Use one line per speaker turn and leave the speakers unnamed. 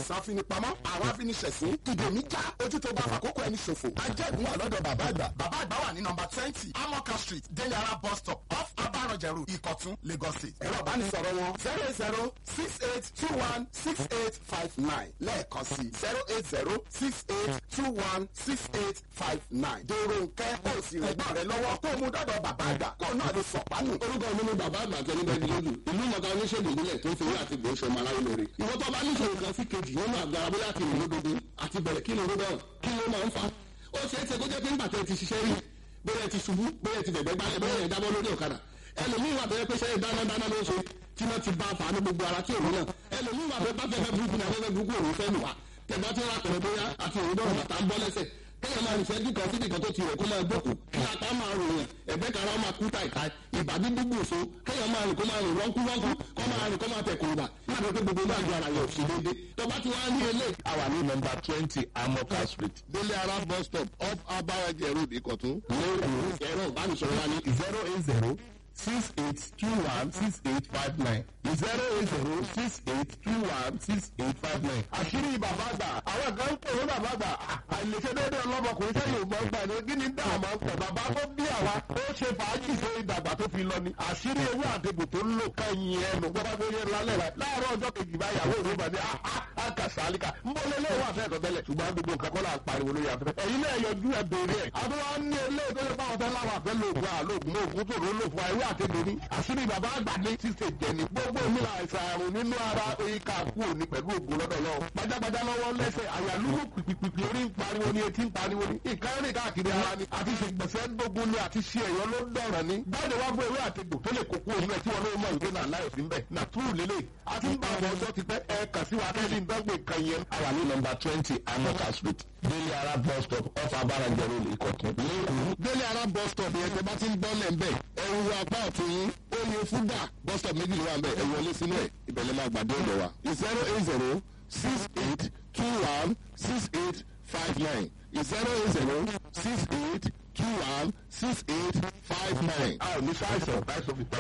àìsàn afinipamọ́ àwọn afiniṣẹ̀sín ìdèmí já ojú tó bá fàkókò ẹni ṣòfò ajẹ́gun wà lọ́dọ̀ bàbá àgbà bàbá àgbà wà ní nọmba twenty amoka street denyara bus stop off abarọ̀jẹ̀rù ìkọ̀tún lagos state ẹ̀rọ ìbánisọ̀rọ̀ wọn zero eight zero six eight two one six eight five nine lẹ́ẹ̀kan sí zero eight zero six eight two one six eight five nine dèrò nkẹ́ kó o sì rẹ̀ gbọ́n rẹ lọ́wọ́ kó o mú dọ́dọ̀ bàbá àgbà kó o náà lè sọ̀pánù.
orúkọ mi ni bàbá àgbà tẹni bẹ́ẹ̀ lójú ìlú mọ̀ká oníṣègùn ìbílẹ̀ tó ń fi láti gbé ṣọmọ aláyé lórí. ìwọ tó bá níṣòro kan sí kejì nínú àgbára bóyá ti rìn lódodo àti bẹ̀rẹ̀ kí ni orúkọ kí ló máa ń fa. ó ṣeé ṣe kó jẹ́ pé nígbà tẹ́ ti ṣiṣẹ́ rí bóyá ti ṣubú bóyá ti fẹ̀gbẹ́ gbálẹ̀ bóyá ìdábọ́ lórí ọ̀kadà ẹlòmíì wà bẹ́ẹ̀ pé ṣe dáná dáná ló ń ṣe tí wọ́n ti bá a fà á ní gbogbo ara tí òun náà ẹlòmíì wà bẹ́ẹ̀ bá fẹ́fẹ́ burúkú ní afẹ́fẹ́ burúkú òun fẹ́ lù wá tẹ̀gbá tí wọ́n apẹ̀rẹ̀ bóyá àti òun dọ̀rọ̀ bàtà ń bọ́ lẹ́sẹ̀ kéèyàn máa nìṣẹ́ dùkọ̀ síbi kan tó ti rẹ̀ kó máa gbókù kí apá máa rò yàn ẹ̀gbẹ́ kan máa kú tàìtàì ìbàdí gbogbo òṣó kéèyàn máa rìn kó máa rìn rọ́nkú rọ́nkú kó máa rìn kó máa tẹ̀ kùrùbà láti pé gbogbo náà ju ara yọ̀ sí déédéé tó bá ti wá ní ilé.
àwa ní nọmba twenty amoka street délé ara bus stop off abaraje road ìkọ̀tún.
lẹ́kọ̀ọ́ ẹ̀rọ ìbánisọ̀rọ̀ wa ní
zero eight zero six eight two one six eight five nine zero eight zero six eight two one six eight five nine.
àṣírí bàbá àgbà àwọn kan ń pè ní bàbá àgbà àìlèṣe déédé ọlọ́mọkùnrin sẹ́yìn ògbọ́n gbà ní kí ni dá àmọ́ pẹ̀ bàbá tó bí àwa ó ṣe fàájì sí ìdàgbà tó fi lọ ni àṣírí ewé àtẹ̀gùn tó ń lò kẹ́yìn ẹnu gbọ́dọ̀ tó yẹ lálẹ́ rẹ̀ láàárọ̀ ọjọ́ kejì bá yàwó òru bàbí àkàṣàlíkà ń bọ́ lélẹ́ wà fẹ́ kọ́tẹ́lẹ̀ ṣùgbọ́n gbogbo nǹkan kọ́ là ń pariwo lórí afẹ́fẹ́ ẹ̀yin náà yọjú ẹ béèrè ẹ̀ àtúwá ní ilé tó yẹ fáwọn fẹ́ láwọn àfẹ́ lóògùn àlóògùn lóògùn tó ló lò fún ewé àtẹ̀gùn ní àṣírí bàbá àgbà ní ṣíṣe jẹni gbogbo mi là àìsàn àrùn nínú ara ìka kú òní pẹ̀lú ògùn lọ́dọ̀ lọ gbajàgbajà lọ́wọ́ lẹ́sẹ̀ àyàlúwò pìpìpì orí ń pariwo ni etí ń pariwo ni nǹkan rìn káàkiri ara ni àti ṣègbèsè gbogbo ni àti ṣe ẹ̀yọ́ ló dọ̀rọ̀ ni báyìí wá fún ewé àtegbò tó lè kókó òun ẹ̀ tí wọn ló mọ̀ ìgbé náà láì sí mbẹ̀ nà túrù lélẹ̀ àti ń bá àwọn ọjọ́ ti pẹ́ ẹ kà sí wa kẹ́lí ń dọ́gbé kan yẹn.
àwa ní nọmba twenty amoka street délé ara bus stop off abaraje road ìkọ̀tún. lẹ́kọ̀ọ́
délé ara bus stop yẹn tẹ bá ti ń bọ́ lẹ̀ ń bẹ̀ ẹ wo apá ọ̀tún yín ó yẹ fúdà bus stop méjì ló wà ń bẹ̀ ẹ wọlé sínú ẹ̀ ìbẹ̀lẹ̀ máa gbàdé ọ̀dọ̀ wa zero eight zero six eight two one six eight five nine zero eight zero six eight two one six eight five nine.
a ò ní sáìsàn láìsọ fi pẹ́